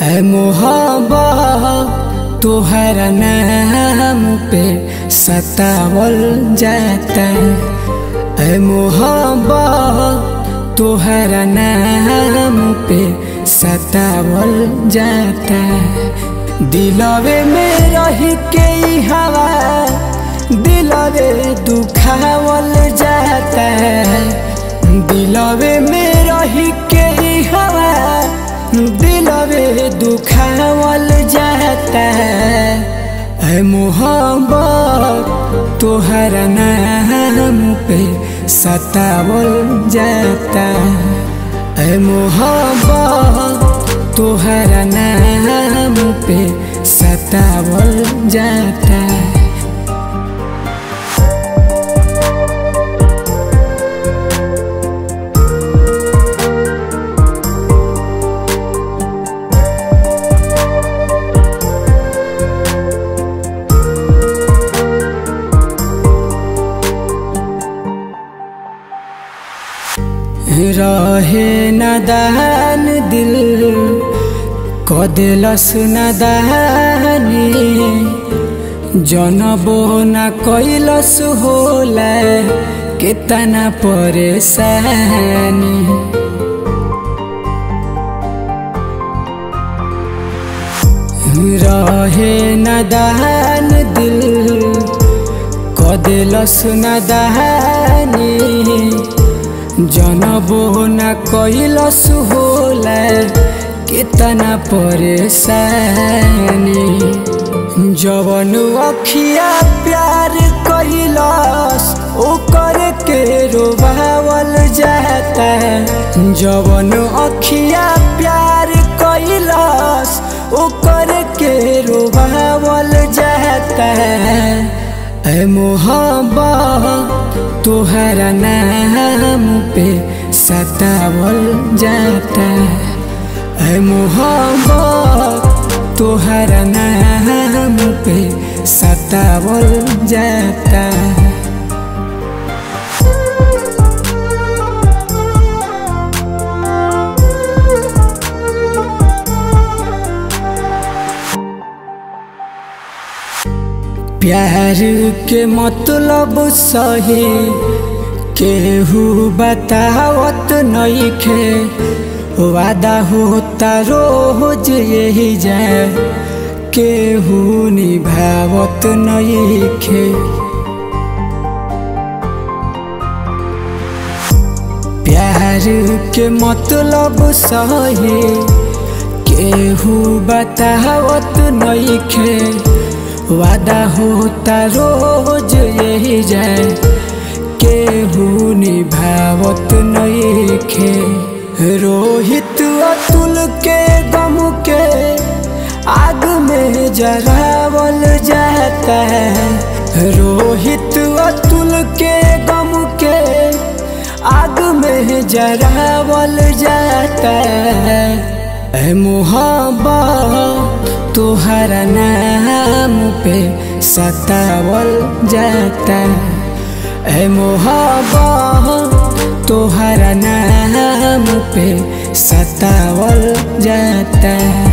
ऐ मोहब्बत तोहरा नाम पे सतावल जाता ऐ मोहब्बत तोहरा नाम पे सतावल जाता दिलवे में रह के ई हवा दिलवे दुखावल जाता दिलवे में रह के ई हवा दिलवे दुखावल जाता ऐ मोहब्बत तोहरा नाम पे सतावल जाता ऐ मोहब्बत तोहरा नाम पे सतावल जाता रहे नदान दिल कदेलस नदानी जनबो न कैलस होला कितना परेशानी रहे नदान दिल कदेलस नदानी जनबो न कैलस होला कितना परेशानी जवन अखिया प्यार कैलस ओकर के रोबावल जाता जवन अखिया प्यार कैलस ओकर के रोबावल जाता ऐ मोहब्बत तोहरा नाम पे सतावल जाता ऐ मोहब्बत तोहरा नाम पे सतावल जाता प्यार के मतलब सही केहू बतावत नइखे वादा होता रोज यही जाए केहू निभावत नइखे प्यार के मतलब सही केहू बतावत नइखे वादा होता रोज यही जाए केहू निभावत नइखे रोहित अतुल के गम के आग में जरावल जाता है रोहित अतुल के गम के आग में जरावल जाता है ऐ मोहब्बत तोहरा नाम पे सतावल जाता ऐ मोहब्बत तोहरा नाम पे सतावल जाता